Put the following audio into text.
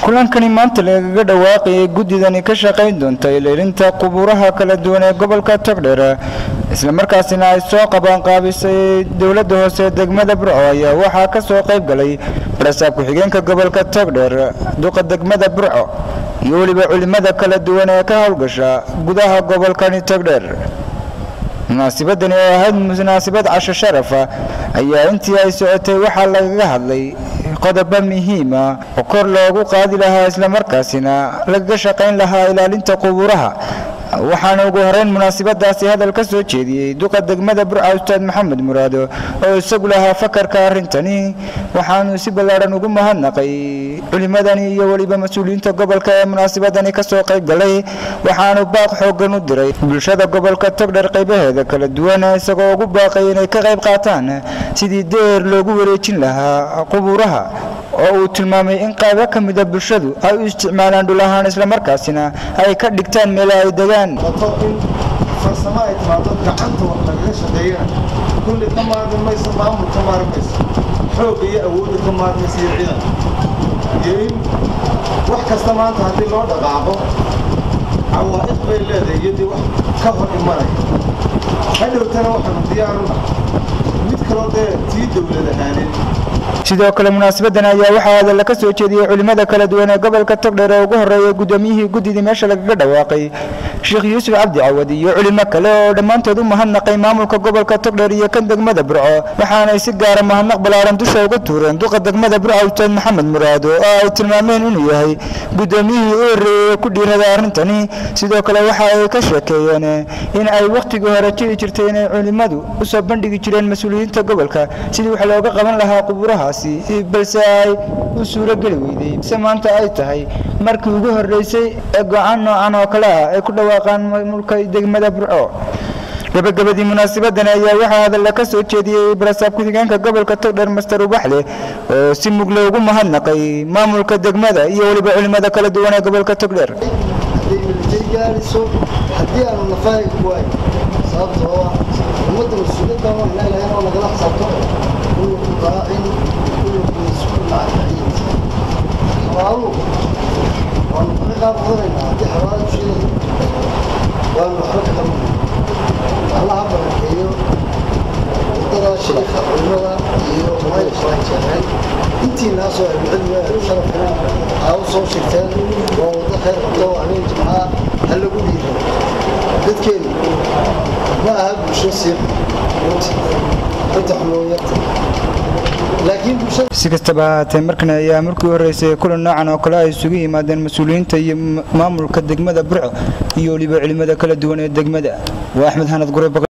kulankani maanta lagaga dhawaaqayay guddidani ka shaqayn doonta ilaalinta qubuuraha kala duwan ee gobolka togdheer islamarkaasina ay soo qabaanqaabisay dowladda hoose degmada burco ayaa waxaa ka soo qayb galay barasaab ku-xigeenka gobolka togdheer duqa degmada burco iyo weliba culimada kala duwan ee ka howlgasha gudaha gobolkani togdheer munaasibadani oo ahayd munaasibad casho sharafa ayaa intii ay socotay waxaa lagaga hadlay qodobo muhiima oo kor loogu qaadi lahaa islamarkaasina lagaga shaqayn lahaa ilaalinta qubuuraha waxaana ugu horeyn munaasibadaasi hadal ka soo jeediyey duqa degmada burca ustaad maxamed muraado oo isagu lahaa fakarka arrintani waxaanu si ballaadhan ugu mahadnaqay culimadani iyo weliba mas-uuliyiinta gobolka ee munaasibadani kasoo qayb galay waxaanu baaq xoogan u diray bulshada gobolka togdher qaybaheeda kala duwan isagoo ugu baaqay inay ka qayb qaataan sidii deer loogu wareejin lahaa qubuuraha oo uu tilmaamay in qaybo ka mida bulshadu ay u isticmaalaan dhul ahaan islamarkaasina ay ka dhigtaan meela ay degaan in farsamo ay timaado gacanta wax lagaga shaqeeyana kulli ka maarmi mayso maamul ka maarmi mayso xoogga iyo awoodda ka maarmaysa iyo ciidan iyo in wax kasta maanta haddii loo dhaqaaqo cawaa'iq bay leedahay iyadii wax ka hor imanaya hadhowtana waxaanu diyaaruna mid kaloo dee tii dowlad ahaaneed sidoo kale munaasabadan ayaa waxaa hadalla ka soo jeediyey culimada kala duwan ee gobolka togdheer ee ugu horreeyay guddoomiyihii guddidii meesha lagaga dhawaaqay sheekh yuusuf cabdi cawad iyo culimo kale oo dhammaantood u mahadnaqay maamulka gobolka togdheer iyo kan degmada burco waxaanay si gaara mahadnaq ballaaran dusha uga tuureen duqa degmada burco ustaad maxamed muraado oo ay tilmaameen inuu yahay guddoomiyihii u horreeyey ee ku dhiirada arrintani sidoo kale waxa ay ka sheekeeyeen in ay wakhtigii hore jiri jirtay inay culimadu u soo bandhigi jireen mas-uuliyiinta gobolka sidii wax looga qaban lahaa qubuuraha balse ay u suuro geli weyday se maanta ay tahay markii ugu horreysay ee go-aan noocan oo kale ah ay ku dhawaaqaan maamulka degmada burco gabagabadii munaasabadani ayaa waxaa hadalla ka soo jeediyey barasaab ku-xigeenka gobolka togdheer master ubaxle oo si mugle ugu mahadnaqay maamulka degmada iyo weliba culimada kala duwan ee gobolka togdheer haddii aanu nafahay kuwaay sababta oo ah ummadda mas-uuliyadda waan leelahay oo nagala xisaabto kullukum raacin kullukum mas-uul can raciyati xawaaluhu waanu kaga qaab qadanaynaa haddii xawaala usheegayo waanu waxba ka qabanayna allaha barakeeyo wadada sheekha culimada iyo maayashaa jeexeen intiinaasoo ahlucilmiga sharafina aa u soo shirteen waa waddo khayr qabto habeen jimcaha ha lagu dhiiro dadkeenu ma aha bulsho siib inta xumooyarta si kastaba ahaatee markan ayaa markii horreysay kulan noocan oo kale ay isugu yimaadeen mas-uuliyiinta iyo maamulka degmada burco iyo weliba culimada kala duwan ee degmada waa axmed hanad gure